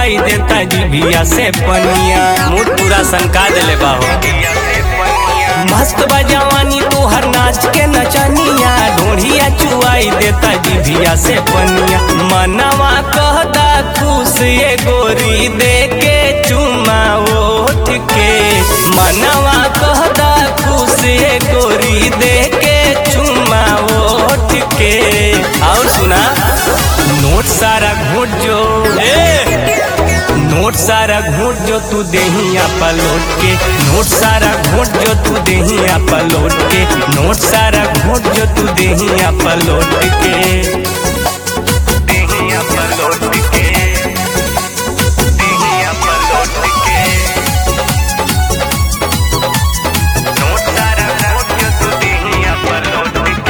चुआई देता जीभिया से पनिया मूड पूरा संका देले बाहो मस्त बा जवानी तोहर नाच के नचनिया ढोढ़िया चुआई देता जीभिया से पनिया मनवा कहता खुश ये गोरी दे के चुमा ओठ के मनवा कहता खुश ये गोरी दे के चुमा ओठ के और सुना नोट सारा घोट जो ए! नोट सारा घोट जो तू देहिया पलोट के नोट सारा घोट जो तू देहिया पलोट के नोट सारा घोट जो तू देहिया पलोट के देहिया पलोट के देहिया पलोट के नोट सारा घोट जो तू देहिया पलोट के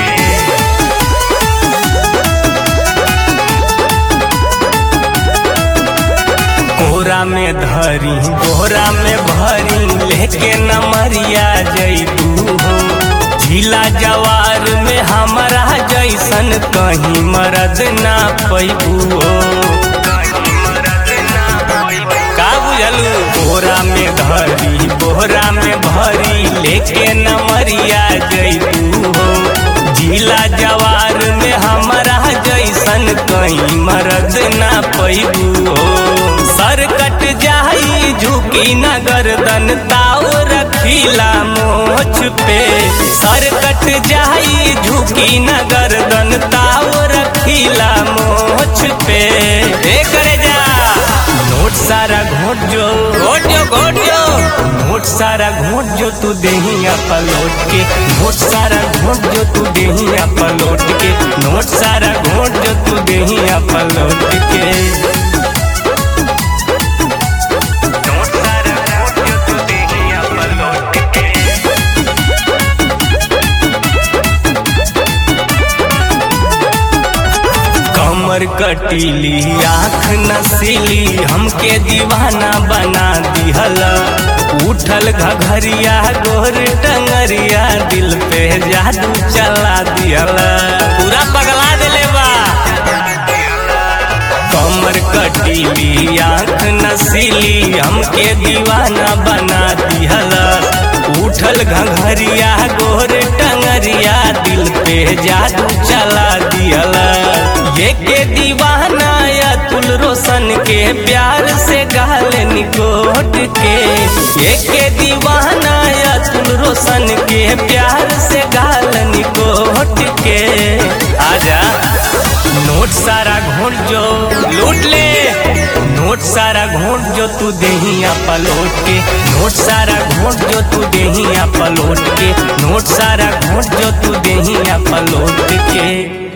कोरा में धरी बोरा में भरी लेके न मरिया जैतू हो झीला जवार में हमारा जैसन कहीं मरद ना पैबू हो का बुझलू बोरा में धरी बोरा में भरी लेके न मरिया जैतू हो झीला जवार में हमारा जैसन कहीं मरद ना पैबू हो सर कट जाई झुकी न गर्दन ताव रखीला मोछ पे सर कट जाई झुकी न गर्दन ताव रखीला मोछ पे ए करे जा नोट सारा घोट जो घोट जो घोट जो नोट सारा घोट जो तू देहिया पलोट के नोट सारा घोट जो तू देहिया पलोट के नोट सारा घोट जो तू देहिया पलोट के नोट सारा घोट जो तू देहिया पलोट के कमर कटीली आँख नसीली हमके दीवाना बना दिहला उठल घघरिया गोर टंगरिया दिल पे जादू चला दिहला पूरा पगला दिले बा कमर कटीली आँख नसीली हमके दीवाना बना दिहला उठल घघरिया गोर टंगरिया दिल पे जादू चला दिहला ये के दीवाना या तुल रोशन के प्यार से गाल निकोट के ये के दीवाना या तुल रोशन के प्यार से गाल निकोट के आजा नोट सारा घोट जो लूट ले नोट सारा घोट जो तू देहिया पलोट के नोट सारा घोट जो तू देहिया पलोट के नोट सारा घोट जो तू देहिया पलोट के